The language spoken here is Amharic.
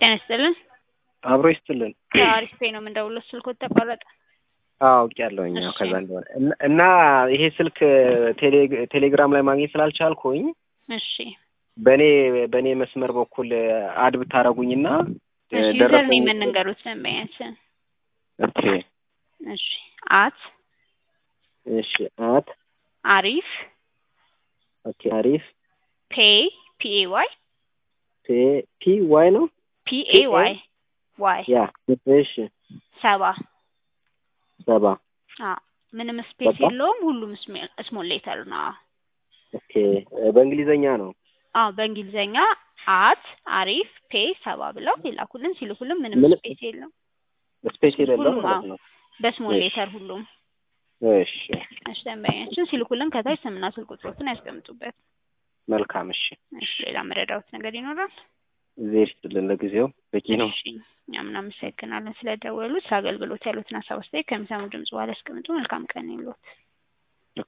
ጤና ይስጥልን። አብሮ ይስጥልን። አሪፍ ነው የምንደውለው። ስልኮት ተቋረጠ። አውቄያለሁኝ ያው እሺ። ከዛ እንደሆነ እና- እና ይሄ ስልክ ቴሌ- ቴሌግራም ላይ ማግኘት ስላልቻልኩኝ እሺ በእኔ በእኔ መስመር በኩል አድ ብታረጉኝና እሺ። ዩዘር ደረሰኝ ነው የምንንገሩት ደንበኛችን። ኦኬ እሺ አት እሺ አት አሪፍ ኦኬ አሪፍ ፔይ ፒኤ ዋይ ፒ ፒ ዋይ ነው ፒኤ ዋይ ዋይ ያ እሺ ሰባ ሰባ አዎ ምንም ስፔስ በቃ? የለውም። ሁሉም ስሞል ሌተር ነው። አዎ ኦኬ በእንግሊዘኛ ነው አዎ በእንግሊዘኛ አት አሪፍ ፔይ ሰባ ብለው ይላኩልን። ሲልኩልን ምንም ምን- ስፔስ የለውም። ስፔስ የሌለው ሁሉም ማለት አዎ። ነው በስሞል እሺ። ሌተር ሁሉም። እሺ እሺ ደንበኛችን ሲልኩልን ከታች ስምና ስልክ ቁጥሮትን ያስቀምጡበት። መልካም እሺ እሺ ሌላ መረዳሁት ነገር ይኖራል? እግዜር ይስጥልን ለጊዜው በቂ ነው እሺ እኛም እናመሰግናለን ስለደወሉት። አገልግሎት ያሉትን ሀሳብ አስተያየት ከሚሰሙ ድምጽ በኋላ ያስቀምጡ። መልካም ቀን ይሉት።